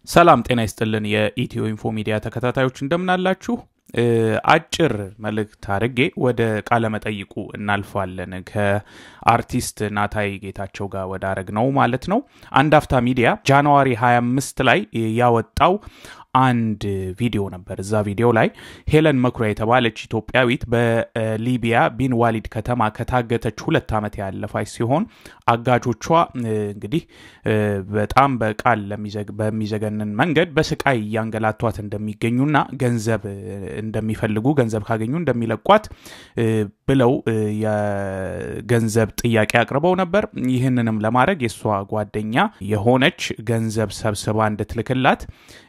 ሰላም ጤና ይስጥልን። የኢትዮ ኢንፎ ሚዲያ ተከታታዮች እንደምናላችሁ። አጭር መልእክት አድርጌ ወደ ቃለ መጠይቁ እናልፋለን። ከአርቲስት ናታይ ጌታቸው ጋር ወደ አረግ ነው ማለት ነው። አንድ አፍታ ሚዲያ ጃንዋሪ 25 ላይ ያወጣው አንድ ቪዲዮ ነበር። እዛ ቪዲዮ ላይ ሄለን መኩሪያ የተባለች ኢትዮጵያዊት በሊቢያ ቢን ዋሊድ ከተማ ከታገተች ሁለት ዓመት ያለፋች ሲሆን አጋቾቿ እንግዲህ በጣም በቃል በሚዘገንን መንገድ በስቃይ እያንገላቷት እንደሚገኙና ገንዘብ እንደሚፈልጉ ገንዘብ ካገኙ እንደሚለቋት ብለው የገንዘብ ጥያቄ አቅርበው ነበር። ይህንንም ለማድረግ የእሷ ጓደኛ የሆነች ገንዘብ ሰብስባ እንድትልክላት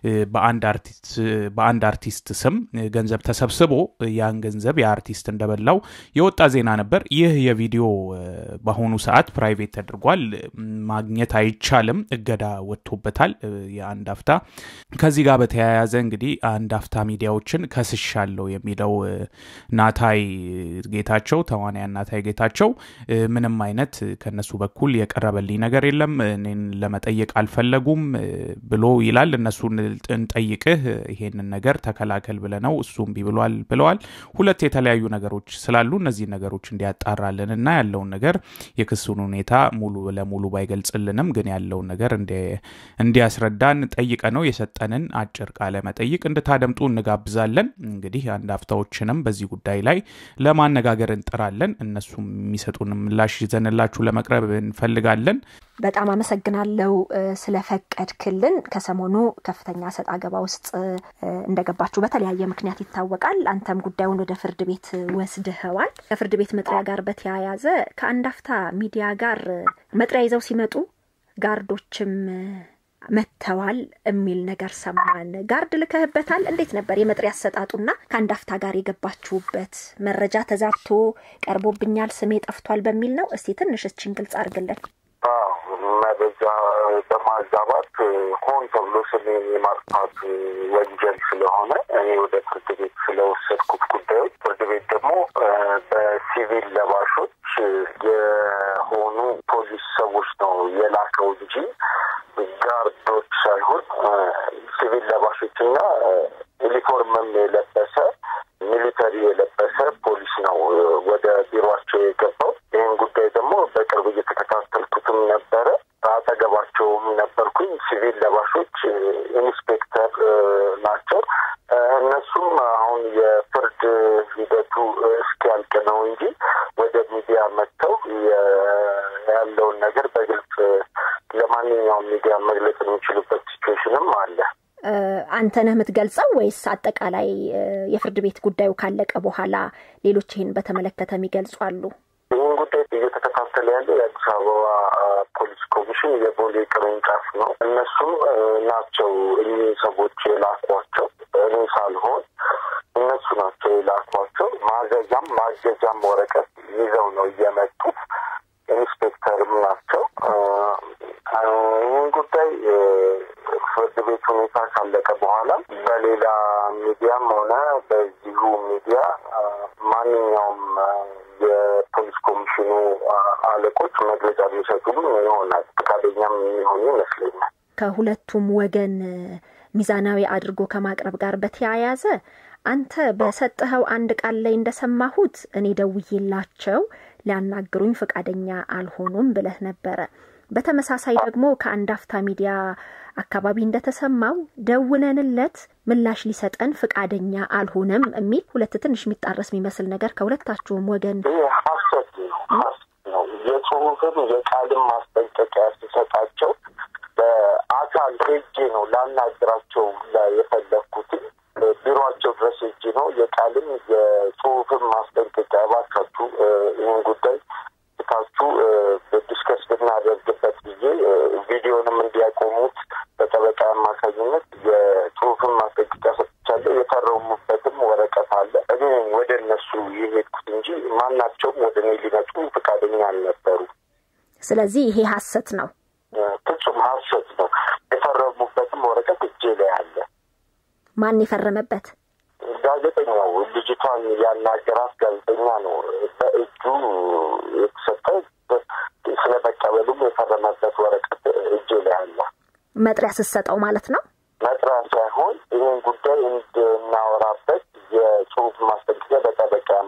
በአንድ አርቲስት ስም ገንዘብ ተሰብስቦ ያን ገንዘብ የአርቲስት እንደበላው የወጣ ዜና ነበር። ይህ የቪዲዮ በአሁኑ ሰዓት ፕራይቬት ተደርጓል። ማግኘት አይቻልም። እገዳ ወጥቶበታል። የአንድ አፍታ ከዚህ ጋር በተያያዘ እንግዲህ አንድ አፍታ ሚዲያዎችን ከስሻለሁ የሚለው ናታይ ጌታቸው ተዋንያን ናታይ ጌታቸው ምንም አይነት ከነሱ በኩል የቀረበልኝ ነገር የለም፣ እኔን ለመጠየቅ አልፈለጉም ብሎ ይላል። እነሱን እንጠይቅህ ይሄንን ነገር ተከላከል ብለነው እሱም ቢብሏል ብለዋል። ሁለት የተለያዩ ነገሮች ስላሉ እነዚህ ነገሮች እንዲያጣራልን እና ያለውን ነገር የክሱን ሁኔታ ሙሉ ለሙሉ ባይገልጽልንም ግን ያለውን ነገር እንዲያስረዳን ጠይቀ ነው የሰጠንን አጭር ቃለ መጠይቅ እንድታደምጡ እንጋብዛለን። እንግዲህ አንድ አፍታዎችንም በዚህ ጉዳይ ላይ ለማነጋገር እንጥራለን። እነሱም የሚሰጡን ምላሽ ይዘንላችሁ ለመቅረብ እንፈልጋለን። በጣም አመሰግናለሁ ስለፈቀድክልን። ከሰሞኑ ከፍተኛ ሰጥ አገባ ውስጥ እንደገባችሁ በተለያየ ምክንያት ይታወቃል። አንተም ጉዳዩን ወደ ፍርድ ቤት ወስድኸዋል። ከፍርድ ቤት መጥሪያ ጋር በተያያዘ ከአንድ አፍታ ሚዲያ ጋር መጥሪያ ይዘው ሲመጡ ጋርዶችም መጥተዋል የሚል ነገር ሰማን። ጋርድ ልከህበታል? እንዴት ነበር የመጥሪያ አሰጣጡና ከአንድ አፍታ ጋር የገባችሁበት? መረጃ ተዛብቶ ቀርቦብኛል፣ ስሜ ጠፍቷል በሚል ነው? እስቲ ትንሽ እችን ግልጽ አድርግልን። መረጃ በማዛባት ሆን ተብሎ ስሜን የማጥፋት ወንጀል ስለሆነ እኔ ወደ ፍርድ ቤት ስለወሰድኩት ጉዳዮች ፍርድ ቤት ደግሞ በሲቪል ለባሾች የሆኑ ፖሊስ ሰዎች ነው የላከው እንጂ ጋርዶች ሳይሆን ሲቪል ለባሾችና ዩኒፎርምም የለበሰ ሚሊተሪ የለበሰ ፖሊስ ነው ወደ ቢሮቸው የገባው። ይህን ጉዳይ ደግሞ በቅርብ እየተከታተልኩትም ነበረ። አጠገባቸውም ነበርኩኝ። ሲቪል ለባሾች ኢንስፔክተር ናቸው። እነሱም አሁን የፍርድ ሂደቱ እስኪያልቅ ነው እንጂ ወደ ሚዲያ መጥተው ያለውን ነገር በግልጽ ለማንኛውም ሚዲያ መግለጽ የሚችሉበት ሲቹዌሽንም አለ። አንተ ነህ የምትገልጸው ወይስ አጠቃላይ የፍርድ ቤት ጉዳዩ ካለቀ በኋላ ሌሎች ይህን በተመለከተ የሚገልጹ አሉ? ይህን ጉዳይ እየተከታተለ ያለው የአዲስ አበባ ፖሊስ ኮሚሽን የቦሌ ቅርንጫፍ ነው። እነሱም ናቸው እኚህ ሰዎች የላኳቸው፣ እኔ ሳልሆን እነሱ ናቸው የላኳቸው። ማዘዣም ማገጃም ወረቀት ይዘው ነው እየመጡት። ኢንስፔክተርም ናቸው። ይህን ጉዳይ ፍርድ ቤት ሁኔታ ካለቀ በኋላ በሌላ ሚዲያም ሆነ በዚሁ ሚዲያ ማንኛውም የፖሊስ ኮሚሽኑ አለቆች መግለጫ የሚሰጡም ይሆናል። ፈቃደኛም የሚሆኑ ይመስለኛል። ከሁለቱም ወገን ሚዛናዊ አድርጎ ከማቅረብ ጋር በተያያዘ አንተ በሰጠኸው አንድ ቃል ላይ እንደሰማሁት እኔ ደውዬላቸው ሊያናግሩኝ ፈቃደኛ አልሆኑም ብለህ ነበረ። በተመሳሳይ ደግሞ ከአንድ አፍታ ሚዲያ አካባቢ እንደተሰማው ደውለንለት ምላሽ ሊሰጠን ፈቃደኛ አልሆነም የሚል ሁለት ትንሽ የሚጣረስ የሚመስል ነገር ከሁለታችሁም ወገን ይህ ሀሰት ነው ነው የጽሁፍም የቃልም ማስጠንቀቂያ ሲሰጣቸው በአካል ሄጄ ነው ላናግራቸው የፈለግኩትን ቢሮቸው ድረስ ሄጄ ነው የቃልም የጽሁፍም ማስጠንቀቂያ እባካችሁ ይህን ጉዳይ ታችሁ ዲስከስ ብናደርግበት ብዬ ቪዲዮንም እንዲያቆሙት በጠበቃ አማካኝነት የጽሁፍን ማስጠንቀቂያ ሰጥቻለሁ። የፈረሙበትም ወረቀት አለ። እኔ ወደ እነሱ የሄድኩት እንጂ ማናቸውም ወደ እኔ ሊመጡ ፈቃደኛ አልነበሩ። ስለዚህ ይሄ ሀሰት ነው፣ ፍጹም ሀሰት ነው። የፈረሙበትም ወረቀት እጄ ላይ አለ። ማን የፈረመበት? ጋዜጠኛው ልጅቷን ያናገራት ጋዜጠኛ ነው በእጁ የተሰጠ ስለመቀበሉም የፈረመበት ወረቀት እጄ ላይ አለ። መጥሪያ ስትሰጠው ማለት ነው።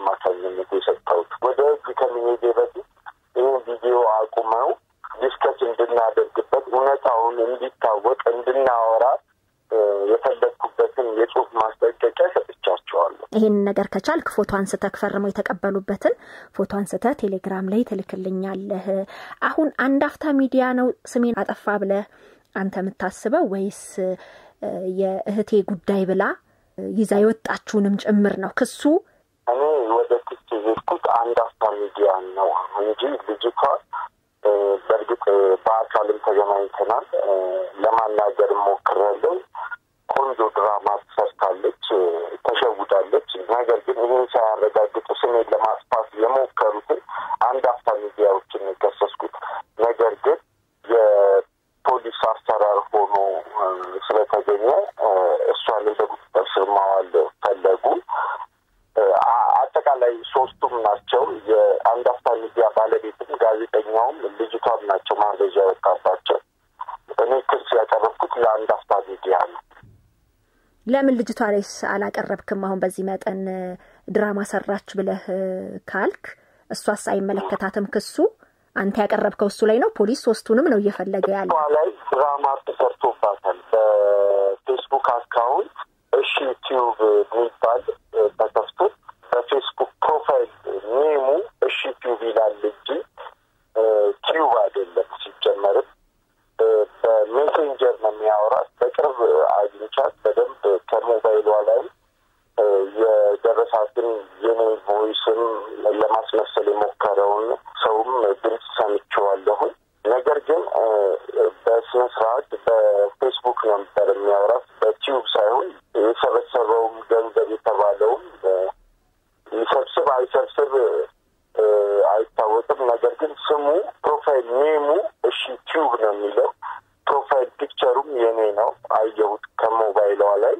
አማካኝነት የሰጠሁት። ወደ ህግ ከመሄዴ በፊት ይህን ቪዲዮ አቁመው ዲስከስ እንድናደርግበት እውነታውን እንዲታወቅ እንድናወራ የፈለግኩበትን የጽሁፍ ማስጠንቀቂያ ሰጥቻቸዋለሁ። ይህንን ነገር ከቻልክ ፎቶ አንስተህ ፈርመው የተቀበሉበትን ፎቶ አንስተህ ቴሌግራም ላይ ትልክልኛለህ። አሁን አንድ አፍታ ሚዲያ ነው ስሜን አጠፋ ብለህ አንተ የምታስበው ወይስ የእህቴ ጉዳይ ብላ ይዛ የወጣችሁንም ጭምር ነው ክሱ? እኔ ወደ ክስ የሄድኩት አንድ አፍታ ሚዲያ ነው እንጂ ልጅቷ በእርግጥ በአካልም ተገናኝተናል። ለማናገር ሞክሬያለሁ። ቆንጆ ድራማ ሰርታለች፣ ተሸውዳለች። ነገር ግን ይህን ሳያረጋግጡ ስሜን ለማጥፋት የሞከሩትን አንድ አፍታ ሚዲያዎችን የከሰስኩት ነገር ግን የፖሊስ አሰራር ሆኖ ስለተገኘ እሷንም በቁጥጥር ስር ማዋል ፈለጉ። አጠቃላይ ሶስቱም ናቸው። የአንድ አፍታ ሚዲያ ባለቤትም ጋዜጠኛውም ልጅቷም ናቸው ማዘዣ ያወጣባቸው። እኔ ክስ ያቀረብኩት ለአንድ አፍታ ሚዲያ ነው። ለምን ልጅቷ ላይስ አላቀረብክም? አሁን በዚህ መጠን ድራማ ሰራች ብለህ ካልክ እሷስ አይመለከታትም ክሱ? አንተ ያቀረብከው እሱ ላይ ነው። ፖሊስ ሶስቱንም ነው እየፈለገ ያለ። ላይ ድራማ ተሰርቶባታል። በፌስቡክ አካውንት እሺ ቲዩብ የሚባል ተከፍቶ በፌስቡክ ፕሮፋይል ኔሙ እሺ ቲዩብ ይላል እንጂ ቲዩብ አይደለም። ሲጀመርም በሜሴንጀር ነው የሚያወራት። በቅርብ አግኝቻት በደንብ ከሞባይሏ ላይ የደረሳትን የኔ ቮይስም ለማስመሰል የሞከረውን ሰውም ድምፅ ሰምቼዋለሁኝ። ነገር ግን በስነ ስርዓት በፌስቡክ ነበር የሚያወራት በቲዩብ ሳይሆን የሰበሰበውም ገንዘብ የተባለውም ይሰብስብ አይሰብስብ አይታወቅም። ነገር ግን ስሙ ፕሮፋይል ኔሙ እሺ ቲዩብ ነው የሚለው። ፕሮፋይል ፒክቸሩም የኔ ነው አየሁት ከሞባይሏ ላይ።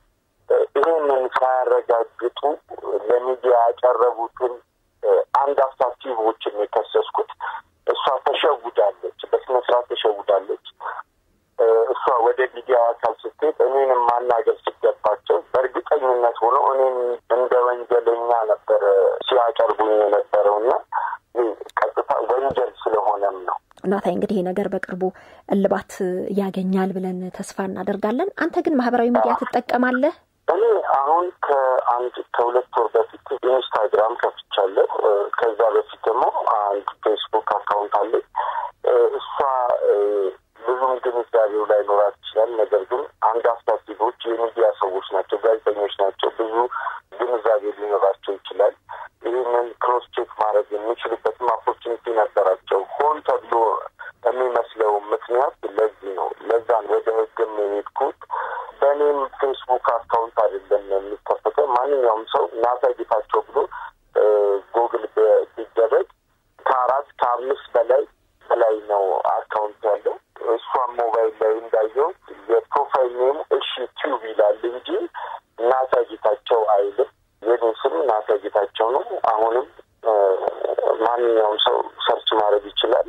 ይህንን ሳያረጋግጡ ለሚዲያ ያቀረቡትን አንድ አፍታ ቲዩቦችን የከሰስኩት እሷ ተሸውዳለች፣ በስነ ስርዓት ተሸውዳለች። እሷ ወደ ሚዲያ አካል ስትሄድ እኔንም ማናገር ሲገባቸው በእርግጠኝነት ሆኖ እኔም እንደ ወንጀለኛ ነበረ ሲያቀርቡኝ የነበረው እና ቀጥታ ወንጀል ስለሆነም ነው። ናታይ እንግዲህ ይህ ነገር በቅርቡ እልባት ያገኛል ብለን ተስፋ እናደርጋለን። አንተ ግን ማህበራዊ ሚዲያ ትጠቀማለህ? እኔ አሁን ከአንድ ከሁለት ወር በፊት ኢንስታግራም ከፍቻለሁ። ከዛ በፊት ደግሞ አንድ ፌስቡክ አካውንት አለኝ። እሷ ብዙም ግንዛቤው ላይ ኖራት ይችላል። ነገር ግን አንድ አስታቲቮች የሚዲያ ሰዎች ናቸው፣ ጋዜጠኞች ናቸው። ብዙ ግንዛቤ ሊኖራቸው ይችላል። ይህንን ክሮስ ቼክ ማድረግ የሚችሉበትም ኦፖርቹኒቲ ነበራቸው። ሆን ተብሎ የሚመስለው ምክንያት ለዚህ ነው። ለዛን ወደ ህግም የሄድኩት በእኔም ፌስቡክ አካውንት አይደለም የሚከፈተው። ማንኛውም ሰው ናታ ጌታቸው ብሎ ጉግል ቢደረግ ከአራት ከአምስት በላይ በላይ ነው አካውንት ያለው። እሷም ሞባይል ላይ እንዳየው የፕሮፋይል ኔሙ እሺ ቲዩብ ይላል እንጂ ናታ ጌታቸው አይልም። የኔ ስም ናታ ጌታቸው ነው። አሁንም ማንኛውም ሰው ሰርች ማድረግ ይችላል።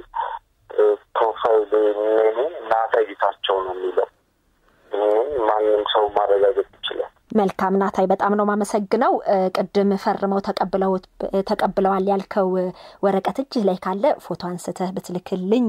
ፕሮፋይል ኔሙ ናታ ጌታቸው ነው የሚለው። ይህንን ማንም ሰው ማረጋገጥ ይችላል። መልካም ናታይ፣ በጣም ነው ማመሰግነው። ቅድም ፈርመው ተቀብለዋል ያልከው ወረቀት እጅህ ላይ ካለ ፎቶ አንስተህ ብትልክልኝ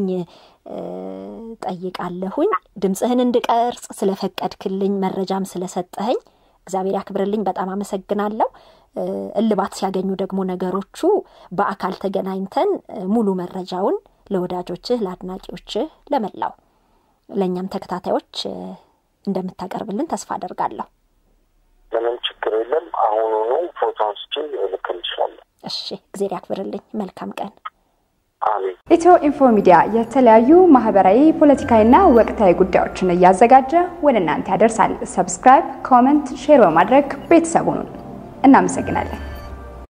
ጠይቃለሁኝ። ድምፅህን እንድቀርጽ ስለፈቀድክልኝ መረጃም ስለሰጠኸኝ እግዚአብሔር ያክብርልኝ። በጣም አመሰግናለሁ። እልባት ሲያገኙ ደግሞ ነገሮቹ በአካል ተገናኝተን ሙሉ መረጃውን ለወዳጆችህ፣ ለአድናቂዎችህ፣ ለመላው ለእኛም ተከታታዮች እንደምታቀርብልን ተስፋ አደርጋለሁ። ምንም ችግር የለም። አሁኑኑ ፎቶ አንስቼ እልክልሻለሁ። እሺ፣ እግዜር ያክብርልኝ። መልካም ቀን። አሜን። ኢትዮ ኢንፎ ሚዲያ የተለያዩ ማህበራዊ፣ ፖለቲካዊና ወቅታዊ ጉዳዮችን እያዘጋጀ ወደ እናንተ ያደርሳል። ሰብስክራይብ፣ ኮመንት፣ ሼር በማድረግ ቤተሰቡን እናመሰግናለን።